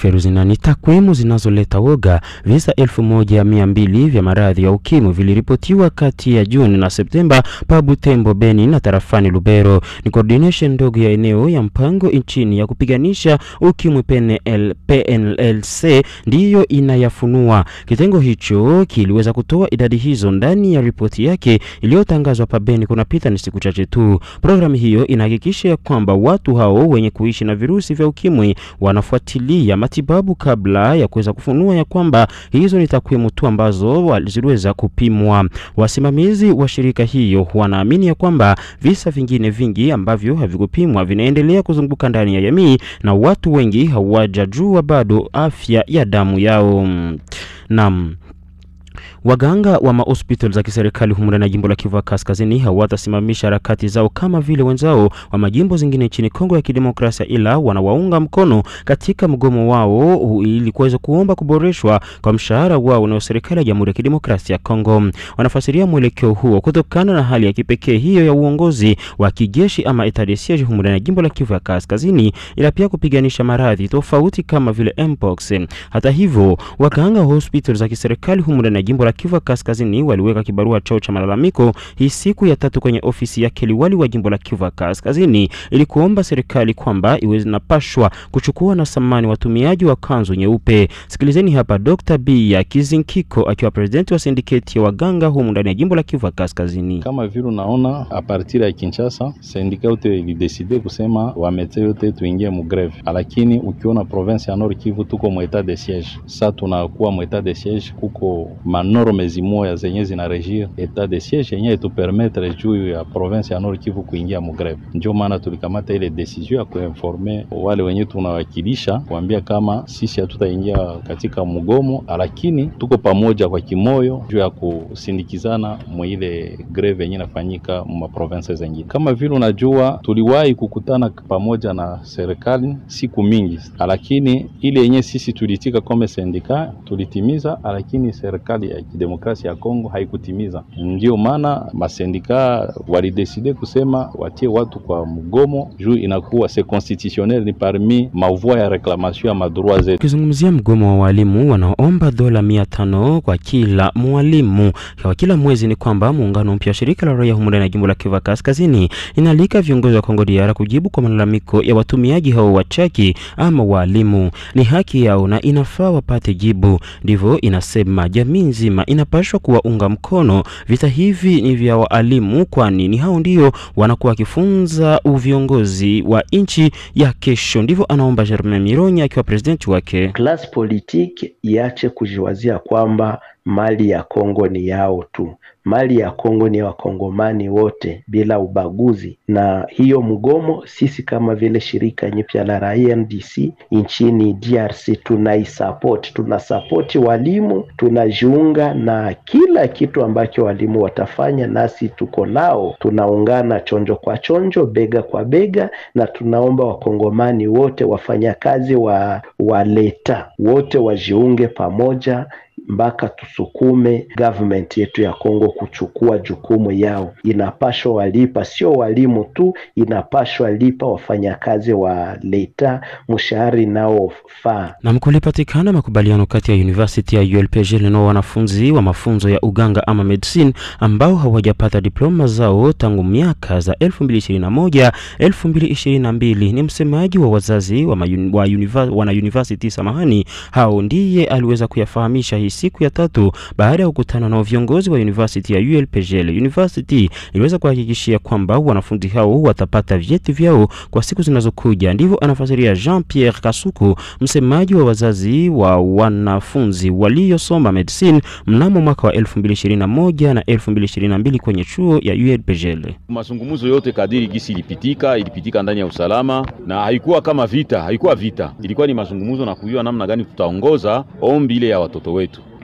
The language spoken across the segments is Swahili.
Feruzina, ni takwimu zinazoleta woga. Visa elfu moja mia mbili vya maradhi ya ukimwi viliripotiwa kati ya Juni na Septemba pa Butembo, Beni na tarafani Lubero. Ni coordination ndogo ya eneo ya mpango nchini ya kupiganisha ukimwi PNL, PNLC ndiyo inayafunua. Kitengo hicho kiliweza kutoa idadi hizo ndani ya ripoti yake iliyotangazwa pa Beni kunapita ni siku chache tu. Programu hiyo inahakikisha ya kwamba watu hao wenye kuishi na virusi vya ukimwi wanafuatilia matibabu kabla ya kuweza kufunua ya kwamba hizo ni takwimu tu ambazo ziliweza kupimwa. Wasimamizi wa shirika hiyo wanaamini ya kwamba visa vingine vingi ambavyo havikupimwa vinaendelea kuzunguka ndani ya jamii na watu wengi hawajajua bado afya ya damu yao. Naam. Waganga wa mahospitali za kiserikali humu ndani ya jimbo la Kivu Kaskazini hawatasimamisha harakati zao kama vile wenzao wa majimbo zingine nchini Kongo ya Kidemokrasia, ila wanawaunga mkono katika mgomo wao ili kuweza kuomba kuboreshwa kwa mshahara wao na serikali ya Jamhuri ya Kidemokrasia ya Kongo. Wanafasiria mwelekeo huo kutokana na hali ya kipekee hiyo ya uongozi wa kijeshi ama etat de siege humu ndani ya jimbo la Kivu ya Kaskazini, ila pia kupiganisha maradhi tofauti kama vile mpox. Hata hivyo, waganga wa hospitali za kiserikali humu ndani ya jimbo la Kivu Kaskazini waliweka kibarua chao cha malalamiko hii siku ya tatu kwenye ofisi yake liwali wa jimbo la Kivu Kaskazini ili kuomba serikali kwamba iwe inapashwa kuchukua na samani watumiaji wa kanzu nyeupe. Sikilizeni hapa Dr. B ya Kizinkiko akiwa presidenti wa sindiketi ya waganga humu ndani ya jimbo la Kivu Kaskazini. Kama vile unaona a partir ya Kinshasa sindika yote ilideside kusema wamete yote tuingie mugreve, lakini ukiona province ya Nord Kivu tuko mu etat de siege. Sasa tunakuwa mu etat de siege, kuko manorme zimoya zenye zina regir etat de siege yenye etupermetre juu ya province ya Nord Kivu kuingia mugreve. Ndio maana tulikamata ile decision ya kuinforme wale wenye tunawakilisha kuambia kama sisi hatutaingia katika mgomo, lakini tuko pamoja kwa kimoyo juu ya kusindikizana mwile greve yenye inafanyika mu province zengine. Kama vile unajua, tuliwahi kukutana pamoja na serikali siku mingi, lakini ile yenye sisi tulitika kama sindika tulitimiza, lakini serikali ya kidemokrasia ya Kongo haikutimiza. Ndio maana masindika walideside kusema watie watu kwa mgomo juu inakuwa se constitutionnel, ni parmi mavua ya reclamation ya madroit zetu. Ukizungumzia mgomo wa walimu wanaomba dola mia tano kwa kila mwalimu kwa kila mwezi, ni kwamba muungano mpya wa shirika la raia humu ndani ya jimbo la Kivu Kaskazini inaalika viongozi wa Kongo DR kujibu kwa malalamiko ya watumiaji hao wachaki ama walimu. Ni haki yao na inafaa wapate jibu, ndivyo inasema jamii nzima inapashwa kuwaunga mkono. Vita hivi ni vya waalimu, kwani ni hao ndio wanakuwa wakifunza uviongozi wa nchi ya kesho. Ndivyo anaomba Germain Mironya akiwa presidenti wake. Class politique iache kujiwazia kwamba mali ya Kongo ni yao tu. Mali ya Kongo ni ya wakongomani wote bila ubaguzi. Na hiyo mgomo, sisi kama vile shirika nyipya la raia NDC nchini DRC tunaisupport, tunasapoti walimu, tunajiunga na kila kitu ambacho walimu watafanya, nasi tuko nao, tunaungana chonjo kwa chonjo, bega kwa bega, na tunaomba wakongomani wote wafanyakazi wa waleta wote wajiunge pamoja mpaka tusukume government yetu ya Kongo kuchukua jukumu yao. Inapashwa walipa, sio walimu tu, inapashwa lipa wafanyakazi wa leta mshahara inaofaa. Na kulipatikana makubaliano kati ya University ya ULPG na wanafunzi wa mafunzo ya uganga ama medicine ambao hawajapata diploma zao tangu miaka za 2021 2022. Ni msemaji wa wazazi wa, mayun, wa univa, wana university samahani, hao ndiye aliweza kuyafahamisha hii siku ya tatu baada ya kukutana na viongozi wa university ya ULPGL. University iliweza kuhakikishia kwamba wanafunzi hao watapata vyeti vyao kwa siku zinazokuja. Ndivyo anafasiria Jean Pierre Kasuku, msemaji wa wazazi wa wanafunzi waliosoma medicine mnamo mwaka wa 2021 na 2022 kwenye chuo ya ULPGL. Mazungumzo yote kadiri gisi ilipitika, ilipitika ndani ya usalama na haikuwa kama vita, haikuwa vita, ilikuwa ni mazungumzo na kujua namna gani tutaongoza ombi ile ya watoto wetu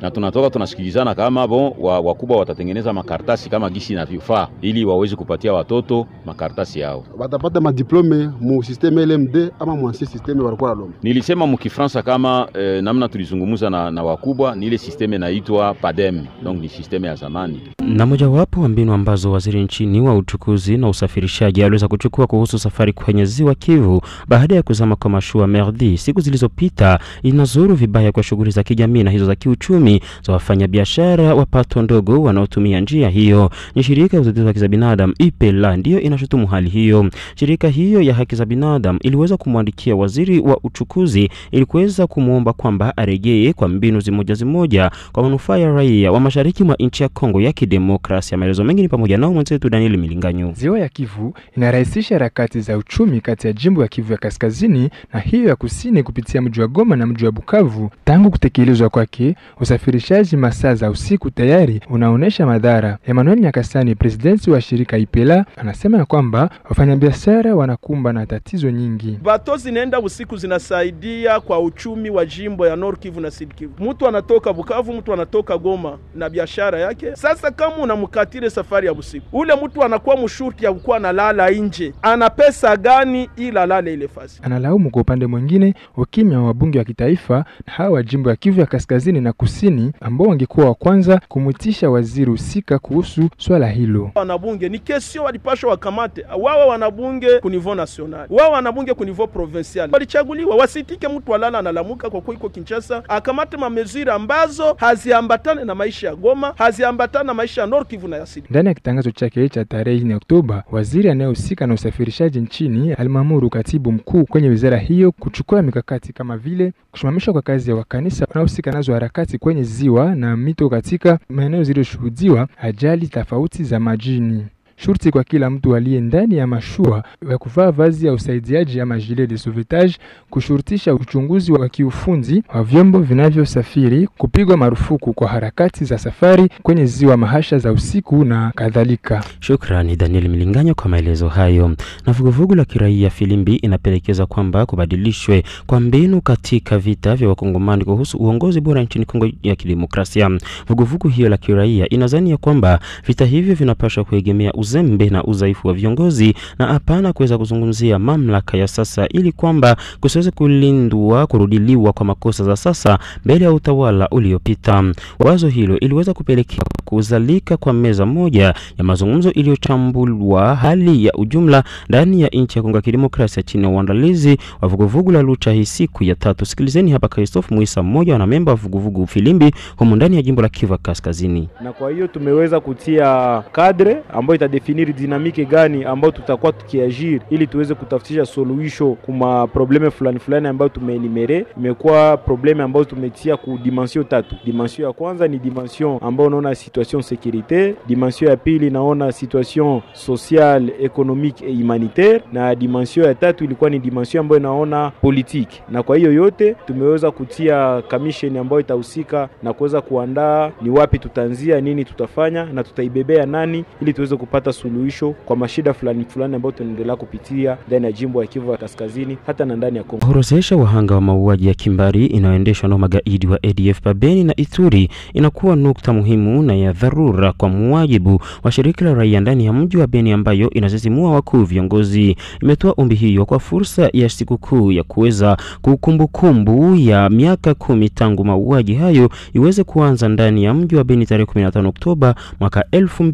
na tunatoka tunasikilizana kama bon wa, wakubwa watatengeneza makaratasi kama gisi inavyofaa ili waweze kupatia watoto makaratasi yao. Watapata madiplome mu systeme LMD ama mu ancien systeme walikuwa nalomba. Nilisema mukifransa kama eh, namna tulizungumza na, na wakubwa ni ile sisteme inaitwa PADEM, donc ni sisteme ya zamani. Na mojawapo wa mbinu ambazo waziri nchini wa uchukuzi na usafirishaji aliweza kuchukua kuhusu safari kwenye ziwa Kivu baada ya kuzama kwa mashua Merdi siku zilizopita inazuru vibaya kwa shughuli za kijamii na hizo za kiuchumi za wafanyabiashara wa pato ndogo wanaotumia njia hiyo. Ni shirika ya utetezi wa haki za binadamu IPELA ndiyo inashutumu hali hiyo. Shirika hiyo ya haki za binadamu iliweza kumwandikia waziri wa uchukuzi ili kuweza kumwomba kwamba arejee kwa mbinu zimoja zimoja kwa manufaa ya raia wa mashariki mwa nchi ya Kongo ya Kidemokrasia. Maelezo mengi ni pamoja nao mwenzetu Daniel Milinganyo. Ziwa ya Kivu inarahisisha harakati za uchumi kati ya jimbo ya Kivu ya kaskazini na hiyo ya kusini kupitia mji wa Goma na mji wa Bukavu. Tangu kutekelezwa kwake, usafirishaji masaa za usiku tayari unaonyesha madhara. Emmanuel Nyakasani, presidenti wa shirika Ipela, anasema ya kwamba wafanyabiashara wanakumba na tatizo nyingi. Bato zinaenda usiku zinasaidia kwa uchumi wa jimbo ya Nord Kivu na Sud Kivu. Mtu anatoka Bukavu, mtu anatoka Goma na biashara yake. Sasa kama unamkatile safari ya usiku, ule mtu anakuwa mshurti ya kukuwa analala nje, ana pesa gani ila lale ile fasi? Analaumu kwa upande mwingine ukimya wa wabunge wa kitaifa na hawa wa jimbo ya Kivu ya kaskazini na kusini ambao wangekuwa wa kwanza kumwitisha waziri husika kuhusu swala hilo. Wanabunge ni kesio walipashwa wakamate wawe wanabunge ku niveau national, wawe wanabunge ku niveau provincial, walichaguliwa wasitike mtu alala analamuka kwa kuwa iko Kinshasa, akamate mamezuri ambazo haziambatane na maisha ya Goma, haziambatane na maisha ya Nord Kivu na ya Sud. Ndani ya kitangazo chake cha tarehe 4 Oktoba, waziri anayehusika na usafirishaji nchini alimwamuru katibu mkuu kwenye wizara hiyo kuchukua mikakati kama vile kusimamishwa kwa kazi ya wakanisa wanaohusika nazo harakati kwenye ziwa na mito katika maeneo zilizoshuhudiwa ajali tofauti za majini. Shurti kwa kila mtu aliye ndani ya mashua ya kuvaa vazi ya usaidiaji ama gilet de sauvetage, kushurutisha uchunguzi wa kiufundi wa vyombo vinavyosafiri, kupigwa marufuku kwa harakati za safari kwenye ziwa Mahasha za usiku na kadhalika. Shukrani Daniel Milinganyo kwa maelezo hayo. Na vuguvugu la kiraia Filimbi inapendekeza kwamba kubadilishwe kwa mbinu katika vita vya wakongomani kuhusu uongozi bora nchini Kongo ya Kidemokrasia. Vuguvugu hiyo la kiraia inadhani ya kwamba vita hivyo vinapaswa kuegemea uzembe na udhaifu wa viongozi na hapana kuweza kuzungumzia mamlaka ya sasa, ili kwamba kusiweze kulindwa kurudiliwa kwa makosa za sasa mbele ya utawala uliopita. Wazo hilo iliweza kupelekea kuzalika kwa meza moja ya mazungumzo iliyochambulwa hali ya ujumla ndani ya nchi ya Kongo ya Kidemokrasia chini ya uandalizi wa vuguvugu la Lucha hii siku ya tatu. Sikilizeni hapa Christophe Muisa, mmoja wa wanamemba wa vuguvugu Filimbi humu ndani ya jimbo la Kivu Kaskazini. Na kwa hiyo tumeweza kutia kadre ambayo itadefiniri dinamiki gani ambayo tutakuwa tukiajiri ili tuweze kutafutisha suluhisho kuma probleme fulani fulani ambayo tumeelimere. Imekuwa probleme ambayo tumetia ku dimension tatu. Dimension ya kwanza ni dimension ambayo unaona situation securite, dimension ya pili naona situation sociale, economique et humanitaire, na dimension ya tatu ilikuwa ni dimension ambayo inaona politique. Na kwa hiyo yote tumeweza kutia commission ambayo itahusika na kuweza kuandaa ni wapi tutaanzia, nini tutafanya na tutaibebea nani ili tuweze kupata suluhisho kwa mashida fulani fulani ambayo tunaendelea kupitia ndani ya jimbo ya Kivu ya Kaskazini hata na ndani ya Kongo. Kuorozesha wahanga wa mauaji ya kimbari inayoendeshwa na magaidi wa ADF Babeni na Ituri inakuwa nukta muhimu na ya dharura kwa muwajibu wa shirika la raia ndani ya mji wa Beni ambayo inasisimua wakuu viongozi. Imetoa ombi hiyo kwa fursa ya sikukuu ya kuweza kukumbukumbu ya miaka kumi tangu mauaji hayo iweze kuanza ndani ya mji wa Beni tarehe 15 Oktoba mwaka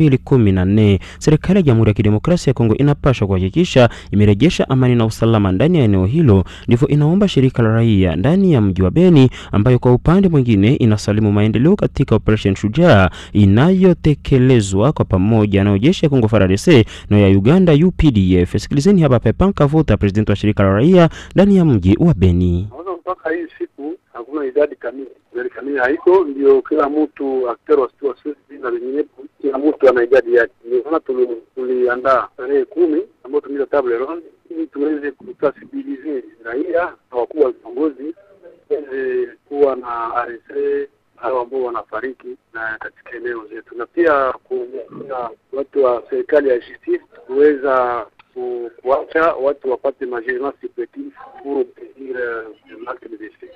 2014. Serikali ya Jamhuri ya Kidemokrasia ya Kongo inapaswa kuhakikisha imerejesha amani na usalama ndani ya eneo hilo, ndivyo inaomba shirika la raia ndani ya mji wa Beni, ambayo kwa upande mwingine inasalimu maendeleo katika operation Shujaa inayotekelezwa kwa pamoja na jeshi ya Kongo FARDC na ya Uganda UPDF. Sikilizeni hapa Pepan Kavuta, president wa shirika la raia ndani ya mji wa Beni. Mpaka hii siku hakuna idadi kamili, idadi kamili haiko, ndio kila mtu akter wa na vinginepo, kila mtu ana idadi yake. Ndio maana tuliandaa tarehe kumi ambayo tumeita table ronde ili tuweze kusensibilize raia na wakuu wa viongozi weze kuwa na aresre hao ambao wanafariki na katika eneo zetu, na pia kuona watu wa serikali ya justice kuweza kuacha watu wapate majeunesse supplétif pour obtenir l'acte de décès.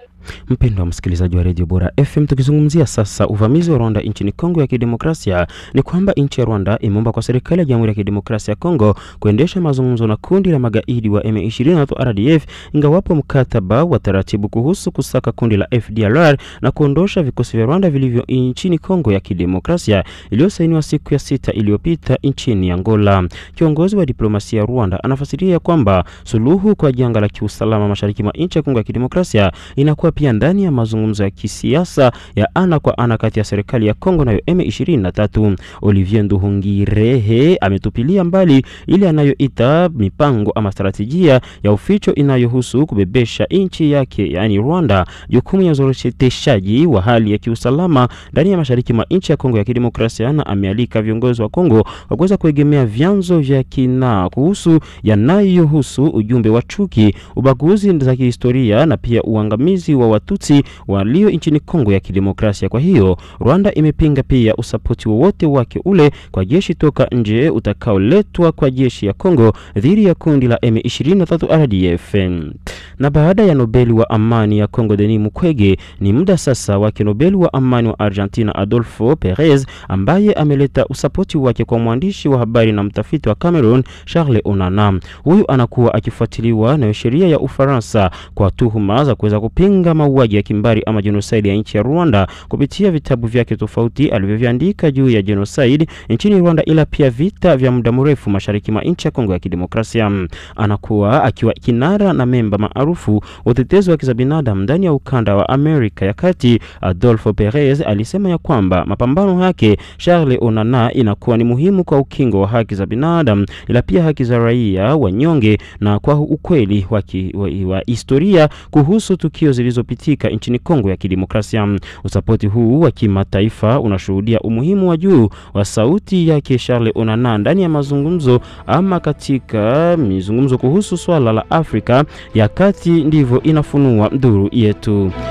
Mpendwa msikilizaji wa redio Bora FM, tukizungumzia sasa uvamizi wa Rwanda nchini Kongo ya Kidemokrasia, ni kwamba nchi ya Rwanda imeomba kwa serikali ya Jamhuri ya Kidemokrasia ya Kongo kuendesha mazungumzo na kundi la magaidi wa M23 RDF, ingawapo mkataba wa taratibu kuhusu kusaka kundi la FDLR na kuondosha vikosi vya Rwanda vilivyo nchini Kongo ya Kidemokrasia iliyosainiwa siku ya sita iliyopita nchini Angola. Kiongozi wa diplomasia ya Rwanda anafasiria kwamba suluhu kwa janga la kiusalama mashariki mwa nchi ya Kongo ya Kidemokrasia inakuwa pia ndani ya mazungumzo ya kisiasa ya ana kwa ana kati ya serikali ya Kongo nayo M23. Olivier Nduhungirehe ametupilia mbali ile anayoita mipango ama strategia ya uficho inayohusu kubebesha nchi yake yaani Rwanda jukumu ya uzoroteshaji wa hali ya kiusalama ndani ya mashariki mwa nchi ya Kongo ya Kidemokrasia, na amealika viongozi wa Kongo kwa kuweza kuegemea vyanzo vya kina kuhusu yanayohusu ujumbe wa chuki, ubaguzi za kihistoria na pia uangamizi wa Watutsi walio nchini Kongo ya Kidemokrasia. Kwa hiyo Rwanda imepinga pia usapoti wowote wake ule kwa jeshi toka nje utakaoletwa kwa jeshi ya Kongo dhidi ya kundi la M23 RDF. Na baada ya Nobeli wa amani ya Kongo Denis Mukwege, ni muda sasa wake Nobeli wa amani wa Argentina Adolfo Perez ambaye ameleta usapoti wake kwa mwandishi wa habari na mtafiti wa Cameroon Charles Onana. Huyu anakuwa akifuatiliwa na sheria ya Ufaransa kwa tuhuma za kuweza kupinga mauaji ya kimbari ama genocide ya nchi ya Rwanda kupitia vitabu vyake tofauti alivyoviandika juu ya genocide nchini Rwanda, ila pia vita vya muda mrefu mashariki mwa nchi ya Kongo ya Kidemokrasia. Anakuwa akiwa kinara na memba maarufu utetezi wa za binadamu ndani ya ukanda wa Amerika ya Kati. Adolfo Perez alisema ya kwamba mapambano yake Charles Onana inakuwa ni muhimu kwa ukingo wa haki za binadamu, ila pia haki za raia wanyonge na kwa ukweli wa, ki, wa, wa historia kuhusu tukio zilizopitika nchini Kongo ya Kidemokrasia. Usapoti huu wa kimataifa unashuhudia umuhimu wa juu wa sauti yake Charles Onana ndani ya mazungumzo ama katika mizungumzo kuhusu swala la Afrika ya Kati, ndivyo inafunua duru yetu.